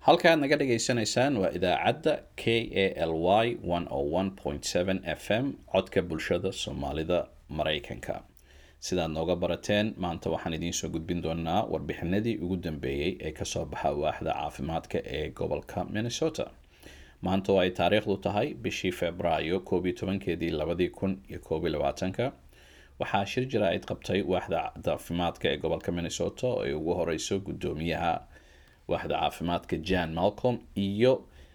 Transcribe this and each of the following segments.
halkaad naga dhagaysanaysaan waa idaacadda k a l y f m codka bulshada soomaalida maraykanka sidaad nooga barateen maanta waxaan idiinsoo gudbin doonaa warbixinadii ugu dambeeyey ee kasoo baxa waaxda caafimaadka ee gobolka minnesota maanta oo ay taariikhdu tahay bishii februaayo koob iyo tobankeedii labadii kun iyo koob iyo labaatanka waxaa shir jaraa'id qabtay waaxda caafimaadka ee gobolka minnesota oo ay ugu horeyso guddoomiyaha waaxda caafimaadka jan malcolm iyo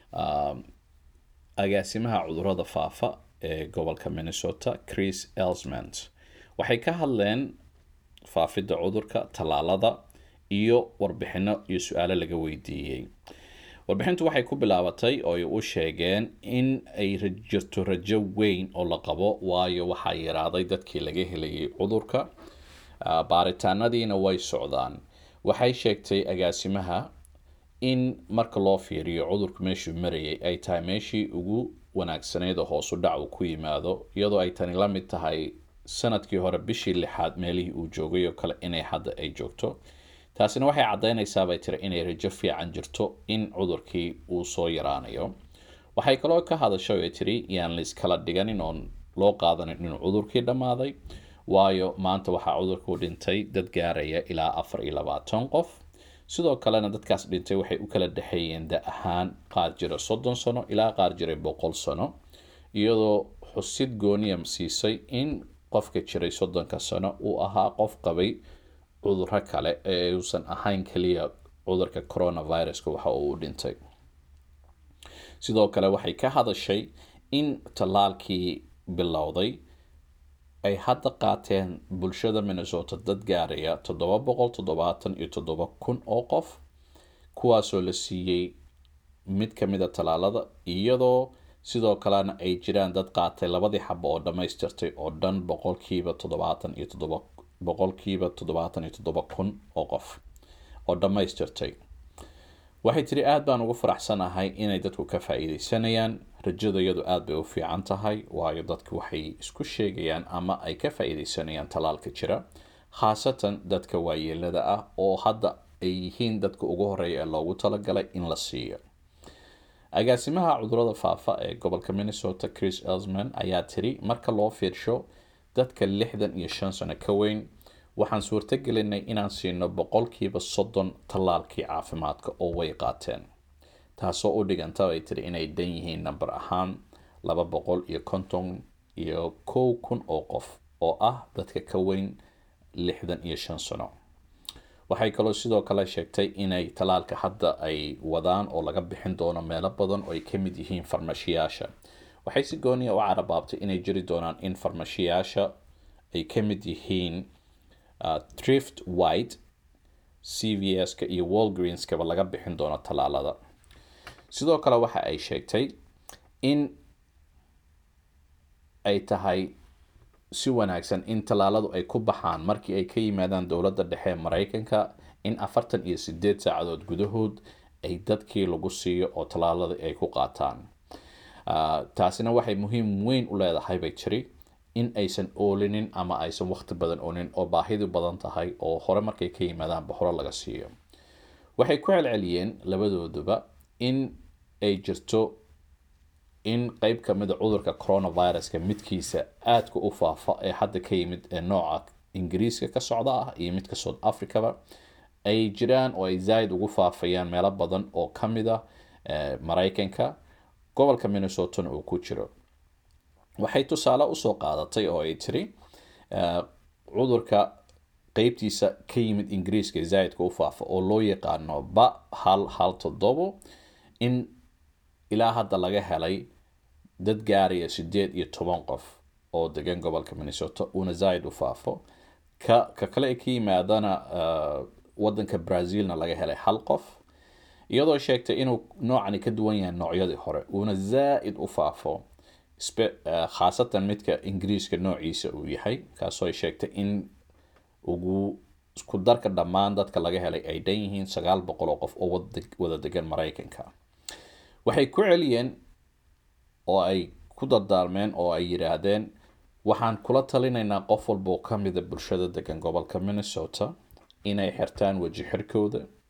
agaasimaha cudurada faafa ee gobolka minnesota chris elsmant waxay ka hadleen faafidda cudurka tallaalada iyo warbixino iyo su-aalo laga weydiiyey warbixintu waxay ku bilaabatay oo ay u sheegeen in ay jirto rajo weyn oo la qabo waayo waxaa yaraaday dadkii laga helayay cudurka baaritaanadiina way socdaan waxay sheegtay agaasimaha in marka loo fiiriyo cudurku meeshuu marayay ay tahay meeshii ugu wanaagsaneyd oo hoosu dhac uu ku yimaado iyadoo ay tani la mid tahay sanadkii hore bishii lixaad meelihii uu joogay oo kale inay hadda ay joogto taasina waxay caddaynaysaa bay tiri inay rajo fiican jirto in cudurkii uu soo yaraanayo waxay kaloo ka hadashay ay tiri yaan layskala dhiganin oon loo qaadanin inuu cudurkii dhammaaday waayo maanta waxaa cudurku dhintay dad gaaraya ilaa afar iyo labaatan qof sidoo kalena dadkaas dhintay waxay u kala dhexeeyeen da ahaan qaar jira soddon sano ilaa qaar jiray boqol sano iyadoo xusid gooniya siisay in qofka jiray soddonka sano uu ahaa qof qabay cuduro kale ee uusan ahayn keliya cudurka coronaviruska waxa uu dhintay sidoo kale waxay ka hadashay in tallaalkii bilowday ay hadda qaateen bulshada minnesota dad gaaraya toddoba boqol toddobaatan iyo toddoba kun oo qof kuwaasoo la siiyey mid ka mid a tallaalada iyadoo sidoo kalena ay jiraan dad qaatay labadii xabo oo dhammaystirtay oo dhan boqolkiiba toddobaatan iyo toddoba boqolkiiba toddobaatan iyo toddoba kun oo qof oo dhammaystirtay waxay tiri aada baan ugu faraxsanahay inay dadku ka faa-iideysanayaan rajada iyadu aada bay u fiican tahay waayo dadku waxay isku sheegayaan ama ay ka faa-iideysanayaan tallaalka jira khaasatan dadka waayeelada ah oo hadda ay yihiin dadka ugu horeeya ee loogu talagalay in la siiyo agaasimaha cudurada faafa ee gobolka minnesota chris elsman ayaa tiri marka loo fiirsho dadka lixdan iyo shan sano ka weyn waxaan suurto gelinay inaan siino boqolkiiba soddon tallaalkii caafimaadka oo way qaateen taasoo u dhiganta bay tiri inay dan yihiin namber ahaan laba boqol iyo konton iyo kow kun oo qof oo ah dadka ka weyn lixdan iyo shan sano waxay kaloo sidoo kale sheegtay inay tallaalka hadda ay wadaan oo laga bixin doono meelo badan oo ay ka mid yihiin farmashiyaasha waxay si gooniya u carabaabtay inay jiri doonaan in farmashiyaasha ay ka mid yihiin trift white c v s-ka iyo walgreenskaba laga bixin doono tallaalada sidoo kale waxa ay sheegtay in ay tahay si wanaagsan in tallaaladu ay ku baxaan markii ay ka yimaadaan dowladda dhexe maraykanka in afartan iyo sideed saacadood gudahood ay dadkii lagu siiyo oo tallaaladii ay ku qaataan taasina waxay muhiim weyn u leedahay bay jiri in aysan oolinin ama aysan waqti badan oolinin oo baahidu badan tahay oo hore markay ka yimaadaanba hore laga siiyo waxay ku celceliyeen labadooduba in ay jirto in qeyb ka mid a cudurka coronaviruska midkiisa aadka u faafa ee hadda ka yimid ee nooca ingiriiska ka socda ah iyo midka south africaba ay jiraan oo ay zaaid ugu faafayaan meelo badan oo ka mid a maraykanka gobolka minnesotana uu ku jiro waxay tusaale usoo qaadatay oo ay tiri cudurka qeybtiisa ka yimid ingiriiska zaaidka u faafa oo loo yaqaano ba hal hal toddobo in ilaa hadda laga helay dad gaaraya sideed iyo toban qof oo degan gobolka minnesota uuna zaaid u faafo ka ka kale ay ka yimaadana wadanka brazilna laga helay hal qof iyadoo sheegtay inuu noocani ka duwan yahay noocyadii hore uuna zaa-id u faafo khaasatan midka ingiriiska noociisa uu yahay kaasoo ay sheegtay in ugu isku darka dhammaan dadka laga helay ay dhan yihiin sagaal boqol oo qof oo wada degan maraykanka waxay ku celiyeen oo ay ku dardaarmeen oo ay yidhaahdeen waxaan kula talinaynaa qof walba oo ka mida bulshada degan gobolka minnesota inay xirtaan weji xirkooda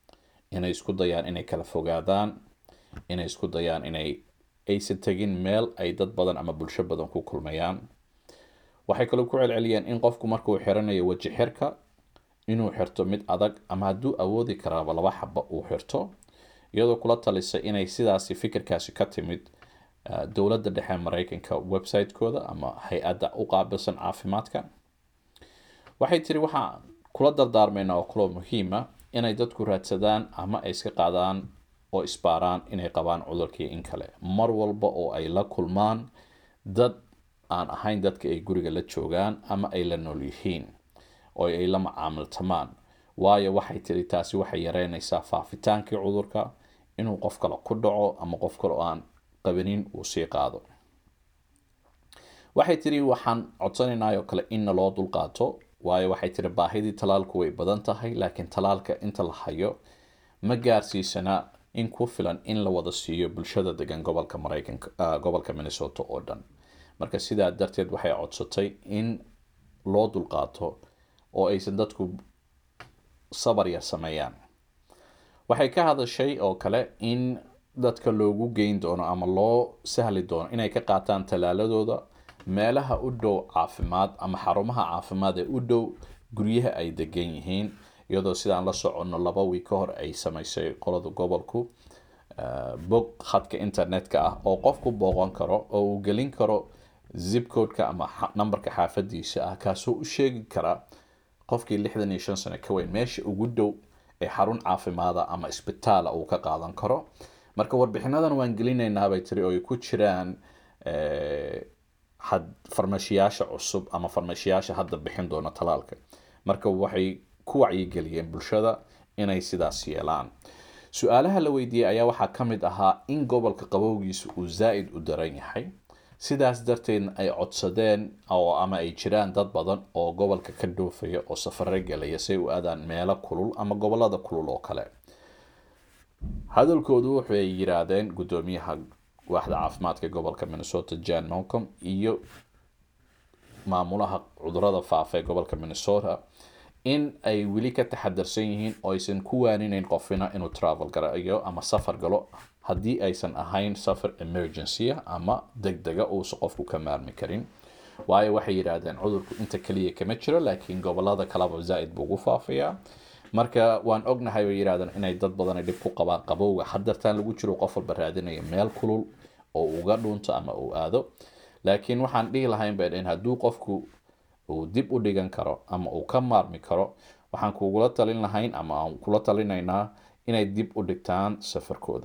inay isku dayaan inay kala fogaadaan inay isku dayaan inay aysan tegin meel ay dad badan ama bulsho badan ku kulmayaan waxay kaloo ku celceliyeen in qofku markuu xiranayo weji xirka inuu xirto mid adag ama hadduu awoodi karaaba laba xaba uu xirto iyadoo kula talisa inay sidaasi fikirkaasi ka timid dowladda dhexe mareykanka website-kooda ama hay-adda u qaabilsan caafimaadka waxay tiri waxaa kula dardaarmeynaa oo kaloo muhiima inay dadku raadsadaan ama ay iska qaadaan oo isbaaraan inay qabaan cudurkii in kale mar walba oo ay la kulmaan dad aan ahayn dadka ay guriga la joogaan ama ay la nool yihiin oo ay la macaamiltamaan waayo waxay tiri taasi waxay yareynaysaa faafitaankii cudurka inuu qof kale ku dhaco ama qof kale oo aan qabanin uu sii qaado waxay tiri waxaan codsanaynaa oo kale in naloo dulqaato waayo waxay tiri baahidii talaalku way badan tahay laakiin talaalka inta la hayo ma gaarsiisana in ku filan in la wada siiyo bulshada degan gobolka mareykanka gobolka minnesota oo dhan marka sidaa darteed waxay codsatay in loo dulqaato oo aysan dadku sabar yar sameeyaan waxay ka hadashay oo kale in dadka loogu geyn doono ama loo sahli doono inay ka qaataan talaaladooda meelaha u dhow caafimaad ama xarumaha caafimaad ee u dhow guryaha ay degan yihiin iyadoo sidaan la soconno laba wiig ka hor ay sameysay qolada gobolku bog khadka internetka ah oo qofku booqan karo oo uu gelin karo zipcodeka ama numberka xaafadiisa ah kaasoo u sheegi kara qofkii lixdan iyo shan sano ka weyn meesha ugu dhow ee xarun caafimaada ama isbitaala uu ka qaadan karo marka warbixinadan waan gelinaynaa bay tiri oo ay ku jiraan farmashiyaasha cusub ama farmashiyaasha hadda bixin doona talaalka marka waxay ku wacyigeliyeen bulshada inay sidaas yeelaan su-aalaha la weydiiyey ayaa waxaa ka mid ahaa in gobolka qabowgiisa uu zaa-id u daran yahay sidaas darteedna ay codsadeen oo ama ay jiraan dad badan oo gobolka ka dhoofaya oo safare gelaya say u aadaan meelo kulul ama gobolada kulul oo kale hadalkoodu waxay yiraahdeen guddoomiyaha waaxda caafimaadka gobolka minnesota jan malcom iyo maamulaha cudurada faafa ee gobolka minnesota in ay weli ka taxadarsan yihiin oo aysan ku waanineyn qofina inuu travel garayo ama safar galo haddii aysan ahayn safar emergency ama deg dega uusan qofku ka maarmi karin waayo waxay yidhaahdeen cudurku inta kaliya kama jiro laakiin gobolada kaleba zaa-id buu ugu faafayaa marka waan ognahay bay yidhahdeen inay dad badan ay dhib ku qabaan qabowga hadartaan lagu jiro qof walba raadinaya meel kulul oo uga dhunto ama uu aado laakiin waxaan dhihi lahayn bay dhaheen hadduu qofku uu dib u dhigan karo ama uu ka maarmi karo waxaan kugula talin lahayn ama aan kula talinaynaa inay dib u dhigtaan safarkooda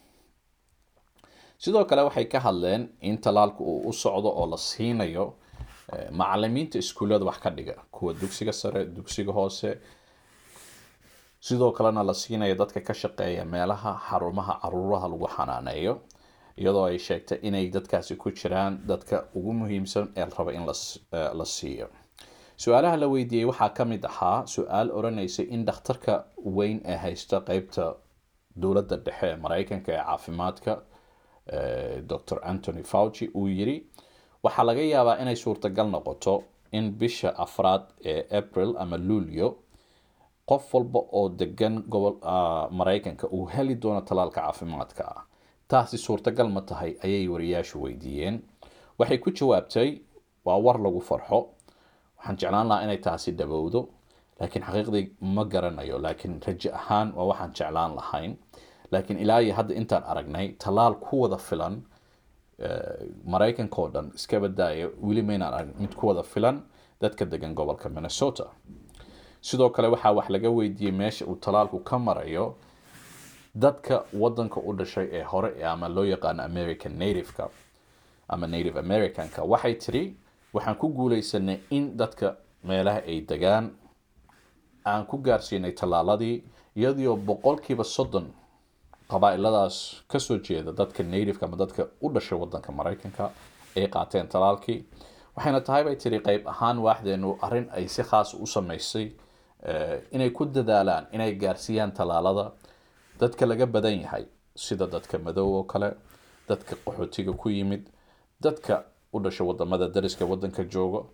sidoo kale waxay ka hadleen in talaalku uu u socdo oo la siinayo macalimiinta iskuullada wax ka dhiga kuwa dugsiga sare dugsiga hoose sidoo kalena la siinayo dadka ka shaqeeya meelaha xarumaha caruuraha lagu xanaaneeyo iyadoo ay sheegtay inay dadkaasi ku jiraan dadka ugu muhiimsan ee raba in la siiyo su-aalaha la weydiiyey waxaa ka mid ahaa su-aal odhanaysay in dhakhtarka weyn ee haysta qeybta dowladda dhexe ee mareykanka ee caafimaadka dr antony fauci uu yiri waxaa laga yaabaa inay suurtagal noqoto in bisha afraad ee april ama luulyo qof walba oo degan gobol mareykanka uu heli doono talaalka caafimaadka ah taasi suurtagal ma tahay ayay wariyaashu weydiiyeen waxay ku jawaabtay waa war lagu farxo waxaan jeclaan lahaa inay taasi dhabowdo laakiin xaqiiqdii ma garanayo laakiin rajo ahaan waa waxaan jeclaan lahayn laakiin ilaa iyo hadda intaan aragnay talaal ku wada filan mareykanka oo dhan iska badaaya weli maynaan arag mid ku wada filan dadka degan gobolka minnesota sidoo kale waxaa wax laga weydiiyey meesha uu talaalku ka marayo dadka wadanka u dhashay ee hore ama loo yaqaano american nativeka ama native americanka waxay tiri waxaan ku guuleysanay in dadka meelaha ay degaan aan ku gaarsiinay tallaaladii iyadoo boqolkiiba soddon qabaa-iladaas kasoo jeeda dadka nativeka ama dadka u dhashay wadanka mareykanka ay qaateen talaalkii waxayna tahay bay tiri qeyb ahaan waaxdeenu arrin ay si khaas u sameysay inay ku dadaalaan inay gaarsiiyaan tallaalada dadka laga badan yahay sida dadka madow oo kale dadka qaxootiga ku yimid dadka u dhasha wadamada dariska wadanka jooga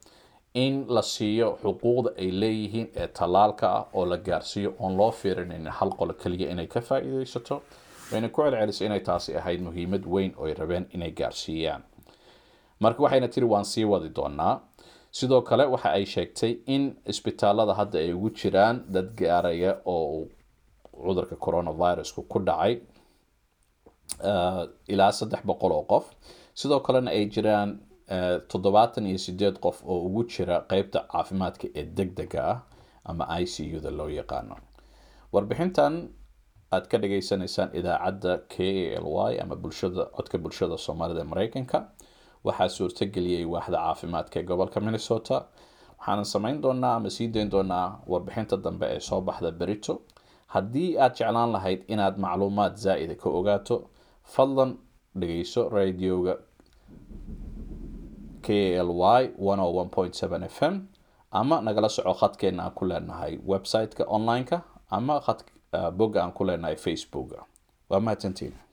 in la siiyo xuquuqda ay leeyihiin ee tallaalka ah oo la gaarsiiyo oon loo fiirinayn hal qolo keliya inay ka faa-iideysato wayna ku celcelisay inay taasi ahayd muhiimad weyn oo ay rabeen inay gaarsiiyaan marka waxayna tiri waan sii wadi doonaa sidoo kale waxa ay sheegtay in isbitaalada hadda ay ugu jiraan dad gaaraya oo cudurka coronavirusku ku dhacay ilaa saddex boqol oo qof sidoo kalena ay jiraan toddobaatan iyo sideed qof oo ugu jira qeybta caafimaadka ee deg dega ah ama i c u da loo yaqaano warbixintan aad ka dhageysanaysaan idaacadda k a l y ama bulshada codka bulshada soomaalida ee mareykanka waxaa suurtageliyey waaxda caafimaadka ee gobolka minnesota waxaanan samayn doonaa ama sii dayn doonaa warbixinta dambe ee soo baxda berito haddii aad jeclaan lahayd inaad macluumaad zaa'ida ka ogaato fadlan dhegeyso radioga k l y f m ama nagala soco khadkeena aan ku leenahay website-ka online-ka ama bogga aan ku leenahay facebooka waa mahadsantiin